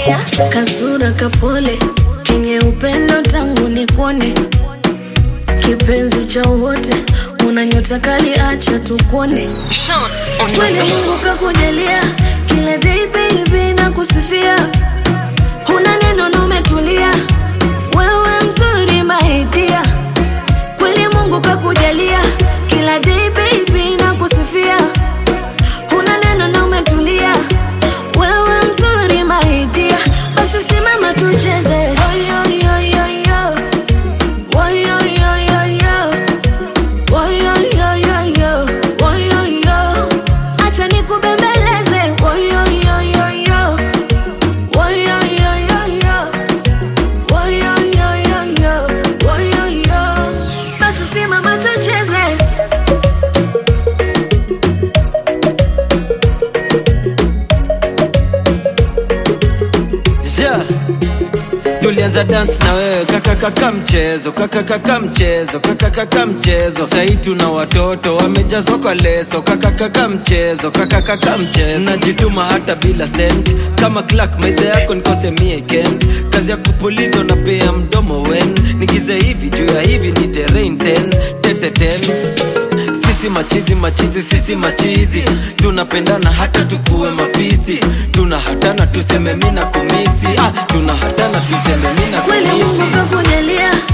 kakujalia kasura kapole kenye upendo tangu ni kuone kipenzi cha wote una nyota kali acha tukuone Sean on the kweli mungu beat. kakujalia kila day baby na kusifia huna neno na umetulia wewe mzuri maidia kweli mungu kakujalia kila day baby na kusifia huna neno na umetulia wewe mzuri maidia basi simama tucheze Oyoyoyoyo. Oyoyoyoyo. Oyoyoyoyo. Oyoyo. Acha nikubembeleze Oyoyoyoyo. Oyoyoyoyo. Oyoyoyoyo. Oyoyo. Basi simama tucheze yeah. tulianza dance na wewe kakakaka mchezo kakakaka mchezo kakakaka mchezo sahii tuna watoto wamejazwa kwa leso kakakaka mchezo kakakaka mchezo najituma hata bila sent kama clark maidha yako nikose mie kent kazi ya kupuliza unapea mdomo wen nigize hivi juu ya hivi ni terrain ten teteten sisi machizi machizi sisi machizi tunapendana hata tukuwe mafisi tuna hatana tuseme mina kumisi ah, tuna hatana tuseme mina kweli mungu kumisi kakujalia